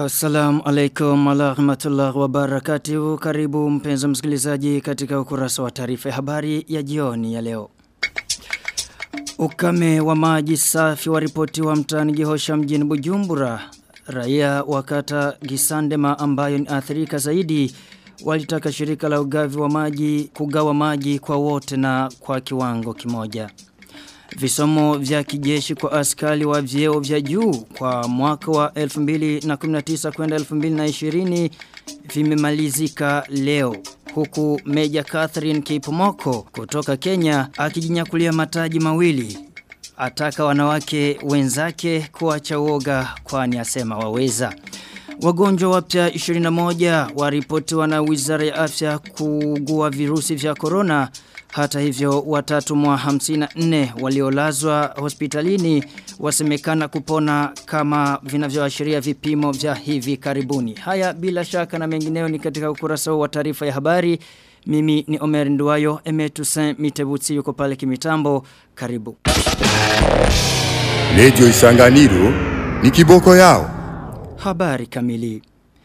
Assalamu alaikum wa rahmatullahi wa barakatuhu. Karibu mpenzi msikilizaji katika ukurasa wa taarifa ya habari ya jioni ya leo. Ukame wa maji safi wa ripoti wa mtaani Gihosha mjini Bujumbura. Raia wakata Gisandema ambayo ni athirika zaidi walitaka shirika la ugavi wa maji kugawa maji kwa wote na kwa kiwango kimoja. Visomo vya kijeshi kwa askari wa vyeo vya juu kwa mwaka wa 2019 kwenda 2020 vimemalizika leo. Huku Meja Catherine Kipomoko kutoka Kenya akijinyakulia mataji mawili. Ataka wanawake wenzake kuacha uoga kwani asema waweza. Wagonjwa wapya 21 waripotiwa na Wizara ya Afya kuugua virusi vya corona. Hata hivyo watatu mwa 54 waliolazwa hospitalini wasemekana kupona kama vinavyoashiria vipimo vya hivi karibuni. Haya bila shaka na mengineo ni katika ukurasa wa taarifa ya habari. Mimi ni Omer Nduwayo, Emetusen Mitebutsi yuko pale kimitambo. Karibu. Lejo Isanganiro ni kiboko yao. Habari kamili.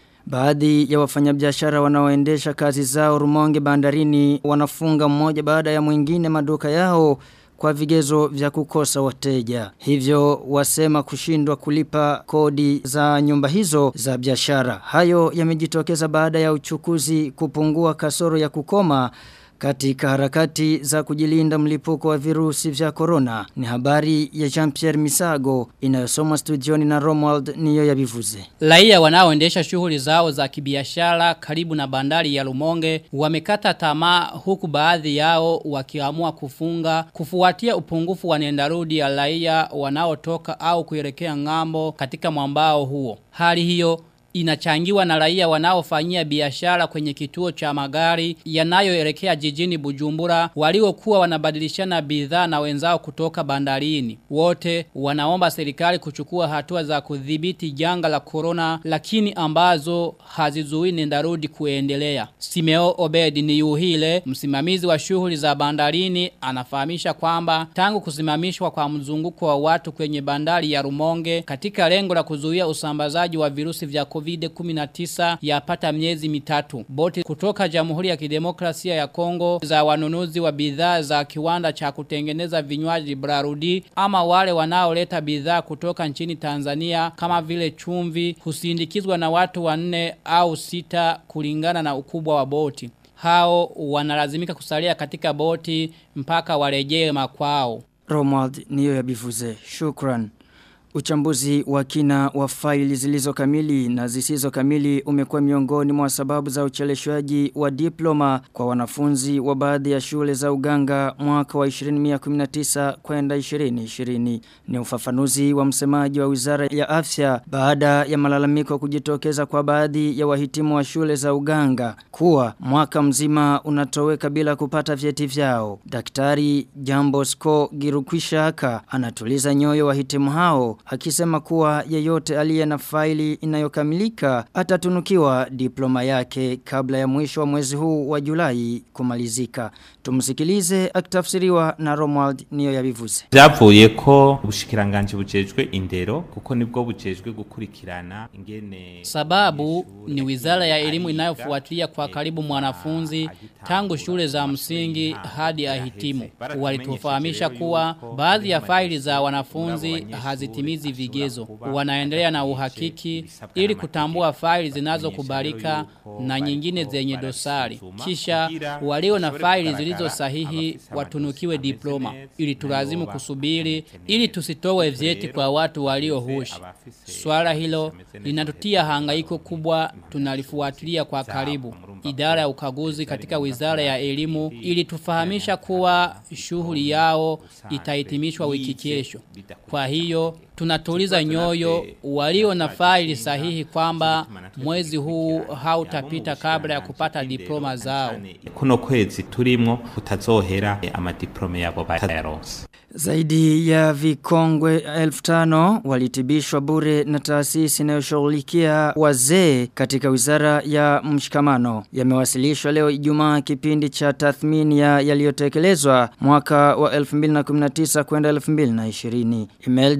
Baadhi ya wafanyabiashara wanaoendesha kazi zao Rumonge bandarini wanafunga mmoja baada ya mwingine maduka yao kwa vigezo vya kukosa wateja. Hivyo wasema kushindwa kulipa kodi za nyumba hizo za biashara. Hayo yamejitokeza baada ya uchukuzi kupungua kasoro ya kukoma katika harakati za kujilinda mlipuko wa virusi vya corona ni habari ya Jean-Pierre Misago inayosomwa studioni na Romuald niyo ya bivuze. Raia wanaoendesha shughuli zao za kibiashara karibu na bandari ya Lumonge wamekata tamaa huku baadhi yao wakiamua kufunga kufuatia upungufu wa nendarudi ya raia wanaotoka au kuelekea ngambo katika mwambao huo. Hali hiyo inachangiwa na raia wanaofanyia biashara kwenye kituo cha magari yanayoelekea jijini Bujumbura waliokuwa wanabadilishana bidhaa na wenzao kutoka bandarini. Wote wanaomba serikali kuchukua hatua za kudhibiti janga la corona lakini ambazo hazizuii nendarudi kuendelea. Simeo Obedi ni yuhile msimamizi wa shughuli za bandarini anafahamisha kwamba tangu kusimamishwa kwa mzunguko wa watu kwenye bandari ya Rumonge katika lengo la kuzuia usambazaji wa virusi vya COVID COVID-19 yapata miezi mitatu. Boti kutoka Jamhuri ya Kidemokrasia ya Kongo za wanunuzi wa bidhaa za kiwanda cha kutengeneza vinywaji Brarudi ama wale wanaoleta bidhaa kutoka nchini Tanzania kama vile chumvi husindikizwa na watu wanne au sita kulingana na ukubwa wa boti. Hao wanalazimika kusalia katika boti mpaka warejee makwao. Romuald niyo ya bivuze. Shukran. Uchambuzi wa kina wa faili zilizo kamili na zisizo kamili umekuwa miongoni mwa sababu za ucheleshwaji wa diploma kwa wanafunzi wa baadhi ya shule za uganga mwaka wa 2019 kwenda 2020. Ni ufafanuzi wa msemaji wa Wizara ya Afya baada ya malalamiko kujitokeza kwa baadhi ya wahitimu wa shule za uganga kuwa mwaka mzima unatoweka bila kupata vyeti vyao. Daktari Jambo Sko Girukwishaka anatuliza nyoyo wahitimu hao akisema kuwa yeyote aliye na faili inayokamilika atatunukiwa diploma yake kabla ya mwisho wa mwezi huu wa Julai kumalizika. Tumsikilize akitafsiriwa na Romuald niyo yabivuze. Byavuye ko ubushikiranganje bujejwe indero kuko nibwo bujejwe gukurikirana ingene Sababu ni wizara ya elimu inayofuatilia kwa karibu mwanafunzi tangu shule za msingi hadi ahitimu. Walitufahamisha kuwa baadhi ya faili za wanafunzi hazitimizi vigezo. Wanaendelea na uhakiki ili kutambua faili zinazokubalika na nyingine zenye dosari. Kisha walio na faili zilizo sahihi watunukiwe diploma ili tulazimu kusubiri ili tusitowe vyeti kwa watu walio hushi. Swala hilo linatutia hangaiko kubwa tunalifuatilia kwa karibu. Idara ya ukaguzi katika wizara ya elimu ili tufahamisha kuwa shughuli yao itahitimishwa wiki kesho. Kwa hiyo tunatuliza nyoyo walio na faili sahihi kwamba mwezi huu hautapita kabla ya kupata diploma zao. kuno kwezi turimwo kutazohera amadiplome yabo batayaronse Zaidi ya vikongwe elfu tano walitibishwa bure na taasisi inayoshughulikia wazee katika wizara ya mshikamano. Yamewasilishwa leo Ijumaa kipindi cha tathmini ya yaliyotekelezwa mwaka wa 2019 kwenda 2020. Imelde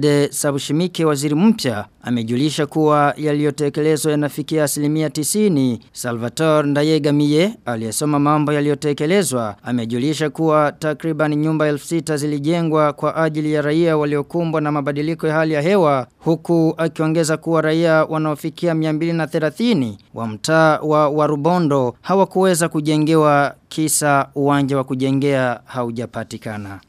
Vincent Bushimike waziri mpya amejulisha kuwa yaliyotekelezwa yanafikia asilimia tisini. Salvatore Ndayegamiye aliyesoma mambo yaliyotekelezwa amejulisha kuwa takriban nyumba elfu sita zilijengwa kwa ajili ya raia waliokumbwa na mabadiliko ya hali ya hewa huku akiongeza kuwa raia wanaofikia 230 wa mtaa wa Warubondo hawakuweza kujengewa kisa uwanja wa kujengea haujapatikana.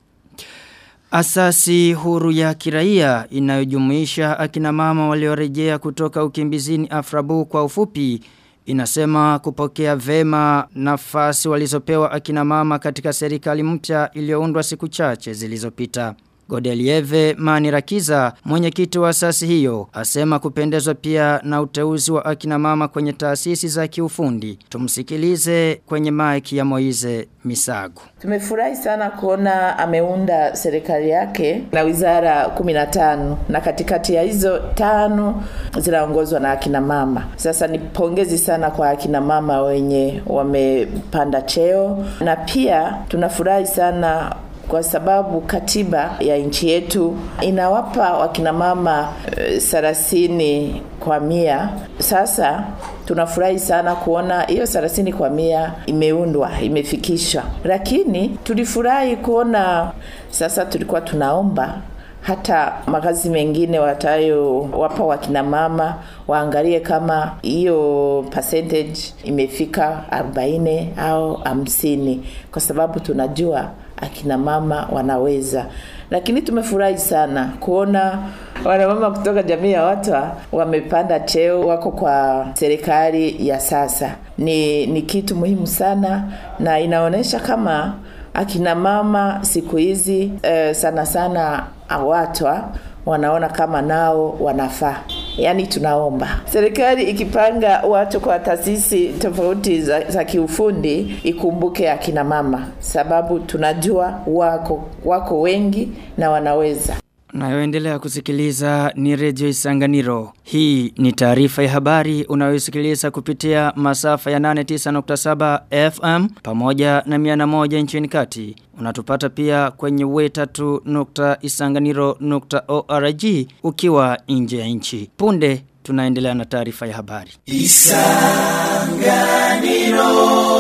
Asasi huru ya kiraia inayojumuisha akina mama waliorejea kutoka ukimbizini Afrabu kwa ufupi inasema kupokea vema nafasi walizopewa akina mama katika serikali mpya iliyoundwa siku chache zilizopita. Godelieve Manirakiza, mwenyekiti wa asasi hiyo, asema kupendezwa pia na uteuzi wa akina mama kwenye taasisi za kiufundi. Tumsikilize kwenye maiki ya Moize Misago. Tumefurahi sana kuona ameunda serikali yake na wizara 15 na katikati ya hizo tano zinaongozwa na akina mama. Sasa ni pongezi sana kwa akina mama wenye wamepanda cheo na pia tunafurahi sana kwa sababu katiba ya nchi yetu inawapa wakina mama thelathini kwa mia. Sasa tunafurahi sana kuona hiyo thelathini kwa mia imeundwa, imefikishwa, lakini tulifurahi kuona sasa, tulikuwa tunaomba hata makazi mengine watayo wapa wakina mama waangalie kama hiyo percentage imefika 40 au 50 kwa sababu tunajua akina mama wanaweza lakini tumefurahi sana kuona wanamama kutoka jamii ya watwa wamepanda cheo wako kwa serikali ya sasa ni, ni kitu muhimu sana na inaonyesha kama akina mama siku hizi eh, sana sana awatwa wanaona kama nao wanafaa yaani tunaomba serikali ikipanga watu kwa taasisi tofauti za, za kiufundi ikumbuke akina mama sababu tunajua wako wako wengi na wanaweza Unayoendelea kusikiliza ni redio Isanganiro. Hii ni taarifa ya habari unayosikiliza kupitia masafa ya 89.7 FM pamoja na 101 nchini kati. Unatupata pia kwenye wetatu.isanganiro.org ukiwa nje ya nchi. Punde tunaendelea na taarifa ya habari. Isanganiro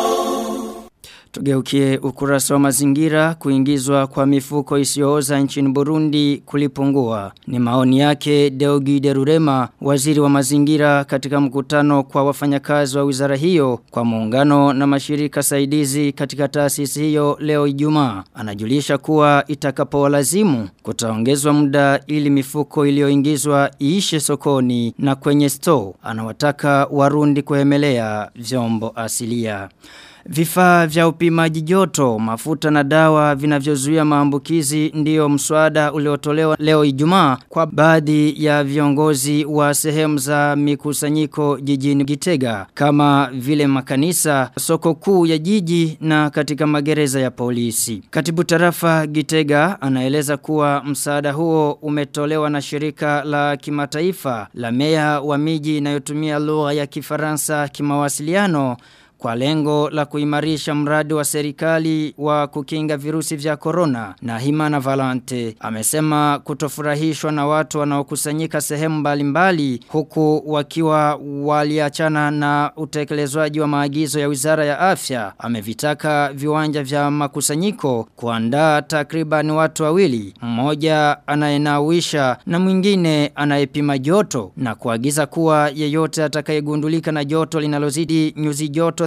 Tugeukie ukurasa wa mazingira kuingizwa kwa mifuko isiyooza nchini Burundi kulipungua. Ni maoni yake Deogi Derurema, waziri wa mazingira katika mkutano kwa wafanyakazi wa wizara hiyo kwa muungano na mashirika saidizi katika taasisi hiyo leo Ijumaa. Anajulisha kuwa itakapowalazimu kutaongezwa muda ili mifuko iliyoingizwa iishe sokoni na kwenye store. Anawataka Warundi kuhemelea vyombo asilia. Vifaa vya upimaji joto, mafuta na dawa vinavyozuia maambukizi ndiyo mswada uliotolewa leo Ijumaa kwa baadhi ya viongozi wa sehemu za mikusanyiko jijini Gitega kama vile makanisa, soko kuu ya jiji na katika magereza ya polisi. Katibu tarafa Gitega anaeleza kuwa msaada huo umetolewa na shirika la kimataifa la meya wa miji inayotumia lugha ya Kifaransa kimawasiliano kwa lengo la kuimarisha mradi wa serikali wa kukinga virusi vya corona na Himana Valante amesema kutofurahishwa na watu wanaokusanyika sehemu mbalimbali huku wakiwa waliachana na utekelezwaji wa maagizo ya Wizara ya Afya amevitaka viwanja vya makusanyiko kuandaa takriban watu wawili mmoja anayenawisha na mwingine anayepima joto na kuagiza kuwa yeyote atakayegundulika na joto linalozidi nyuzi joto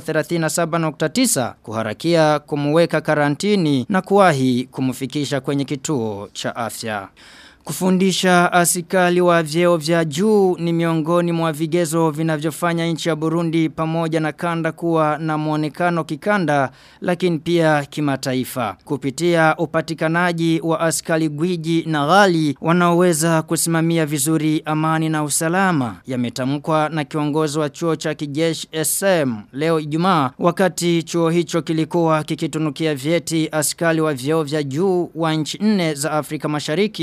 37.9 kuharakia kumuweka karantini na kuwahi kumfikisha kwenye kituo cha afya. Kufundisha asikali wa vyeo vya juu ni miongoni mwa vigezo vinavyofanya nchi ya Burundi pamoja na kanda kuwa na muonekano kikanda lakini pia kimataifa. Kupitia upatikanaji wa askali gwiji na ghali wanaoweza kusimamia vizuri amani na usalama yametamkwa na kiongozi wa chuo cha kijeshi SM leo Ijumaa wakati chuo hicho kilikuwa kikitunukia vyeti askali wa vyeo vya juu wa nchi nne za Afrika Mashariki wana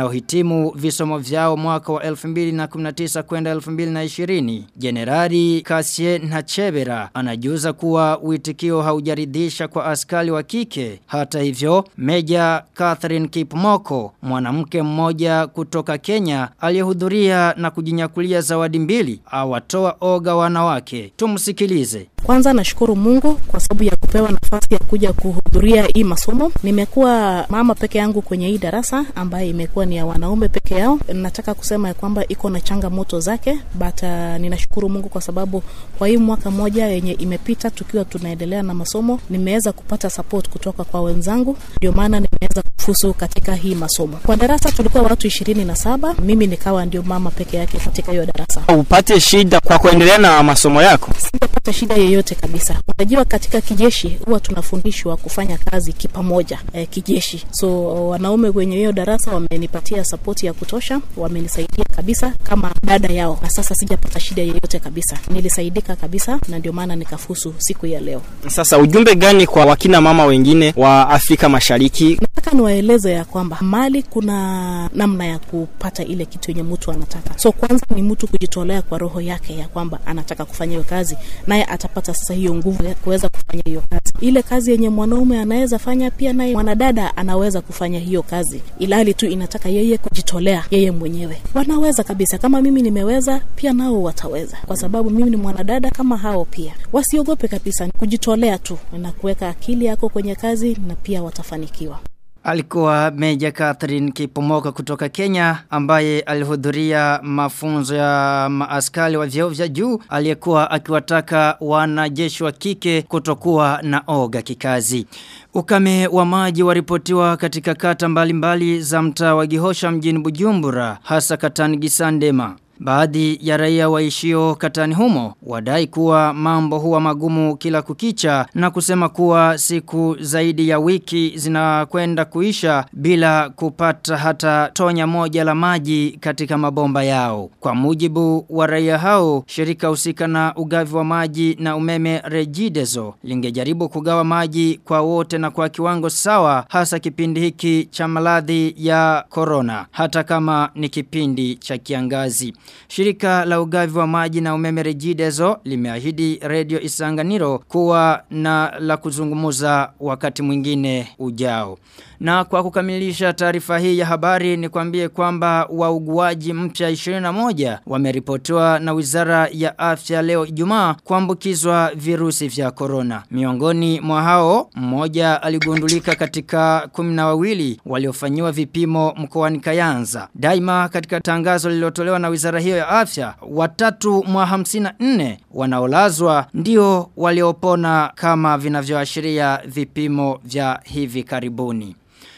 wanaohitimu visomo vyao mwaka wa 2019 kwenda 2020. Generali Kasie Nachebera anajuza kuwa uitikio haujaridhisha kwa askari wa kike. Hata hivyo, Meja Catherine Kipmoko, mwanamke mmoja kutoka Kenya, aliyehudhuria na kujinyakulia zawadi mbili, awatoa oga wanawake. Tumsikilize. Kwanza nashukuru Mungu kwa sababu ya kupewa nafasi ya kuja kuhudhuria hii masomo. Nimekuwa mama peke yangu kwenye hii darasa ambaye imekuwa ni ya wanaume peke yao. Nataka kusema ya kwamba iko na changamoto zake, but uh, ninashukuru Mungu kwa sababu kwa hii mwaka moja yenye imepita tukiwa tunaendelea na masomo, nimeweza kupata support kutoka kwa wenzangu, ndio maana nimeweza kufusu katika hii masomo. Kwa darasa tulikuwa watu ishirini na saba, mimi nikawa ndio mama peke yake katika hiyo darasa. Upate shida kwa kuendelea na masomo yako? Sijapata shida yoyote kabisa. Unajua, katika kijeshi huwa tunafundishwa kufanya kazi kipamoja eh, kijeshi. So wanaume kwenye hiyo darasa wamenipatia support ya kutosha, wamenisaidia kabisa kama dada yao, na sasa sijapata shida yoyote kabisa. Nilisaidika kabisa, na ndio maana nikafusu siku ya leo. Sasa ujumbe gani kwa wakina mama wengine wa Afrika Mashariki? Nataka niwaeleze ya kwamba mali kuna namna ya kupata ile kitu yenye mtu anataka. So kwanza ni mtu kujitolea kwa roho yake ya kwamba anataka kufanya hiyo kazi, naye atapata sasa hiyo nguvu ya kuweza kufanya hiyo kazi. Ile kazi yenye mwanaume anaweza fanya, pia naye mwanadada anaweza kufanya hiyo kazi, ilali tu inataka yeye kujitolea yeye mwenyewe. Wanaweza kabisa, kama mimi nimeweza, pia nao wataweza, kwa sababu mimi ni mwanadada kama hao. Pia wasiogope kabisa, ni kujitolea tu na kuweka akili yako kwenye kazi, na pia watafanikiwa. Alikuwa Meja Catherine Kipomoka kutoka Kenya ambaye alihudhuria mafunzo ya maaskari wa vyeo vya juu aliyekuwa akiwataka wanajeshi wa kike kutokuwa na oga kikazi. Ukame wa maji waripotiwa katika kata mbalimbali mbali za mtaa wa Gihosha mjini Bujumbura hasa katani Gisandema. Baadhi ya raia waishio katani humo wadai kuwa mambo huwa magumu kila kukicha na kusema kuwa siku zaidi ya wiki zinakwenda kuisha bila kupata hata tonya moja la maji katika mabomba yao. Kwa mujibu wa raia hao, shirika husika na ugavi wa maji na umeme Regideso lingejaribu kugawa maji kwa wote na kwa kiwango sawa hasa kipindi hiki cha maradhi ya corona hata kama ni kipindi cha kiangazi. Shirika la ugavi wa maji na umeme Regideso limeahidi Radio Isanganiro kuwa na la kuzungumuza wakati mwingine ujao. Na kwa kukamilisha taarifa hii ya habari ni kwambie kwamba wauguaji mpya 21 wameripotiwa na Wizara ya Afya leo Ijumaa kuambukizwa virusi vya corona. Miongoni mwa hao mmoja aligundulika katika 12 waliofanyiwa vipimo mkoani Kayanza. Daima katika tangazo lililotolewa na Wizara hiyo ya Afya, watatu mwa 54 wanaolazwa ndio waliopona kama vinavyoashiria vipimo vya hivi karibuni.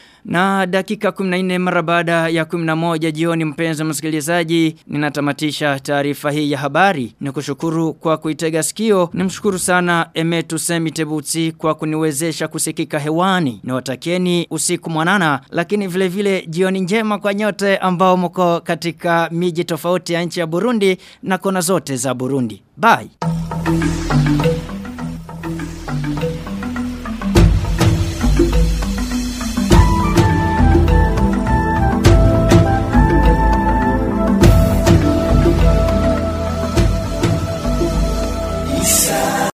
Na dakika 14 mara baada ya 11 jioni mpenzi msikilizaji ninatamatisha taarifa hii ya habari. Nikushukuru kwa kuitega sikio. Nimshukuru sana Emetu Semitebutsi kwa kuniwezesha kusikika hewani. Niwatakieni usiku mwanana lakini vile vile jioni njema kwa nyote ambao mko katika miji tofauti ya nchi ya Burundi na kona zote za Burundi. Bye.